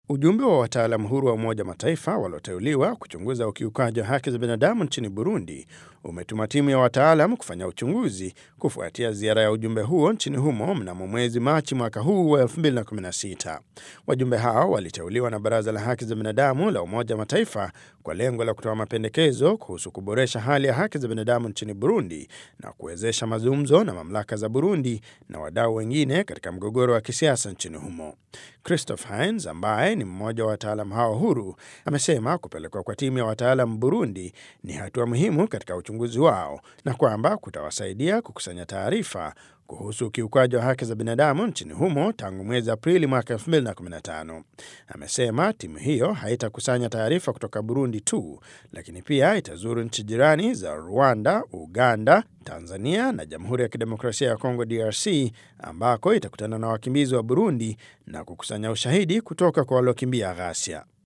Ujumbe wa wataalam huru wa Umoja Mataifa walioteuliwa kuchunguza ukiukaji wa haki za binadamu nchini Burundi umetuma timu ya wataalam kufanya uchunguzi kufuatia ziara ya ujumbe huo nchini humo mnamo mwezi Machi mwaka huu wa 2016. Wajumbe hao waliteuliwa na Baraza la Haki za Binadamu la Umoja Mataifa kwa lengo la kutoa mapendekezo kuhusu kuboresha hali ya haki za binadamu nchini Burundi na kuwezesha mazungumzo na mamlaka za Burundi na wadau wengine katika mgogoro wa kisiasa nchini humo. Christoph Heinz ambaye ni mmoja wa wataalam hao huru amesema kupelekwa kwa timu ya wataalam Burundi ni hatua muhimu katika uchunguzi wao na kwamba kutawasaidia kukusanya taarifa kuhusu ukiukaji wa haki za binadamu nchini humo tangu mwezi Aprili mwaka 2015. Amesema timu hiyo haitakusanya taarifa kutoka Burundi tu, lakini pia itazuru nchi jirani za Rwanda, Uganda, Tanzania na Jamhuri ya Kidemokrasia ya Kongo DRC, ambako itakutana na wakimbizi wa Burundi na kukusanya ushahidi kutoka kwa waliokimbia ghasia.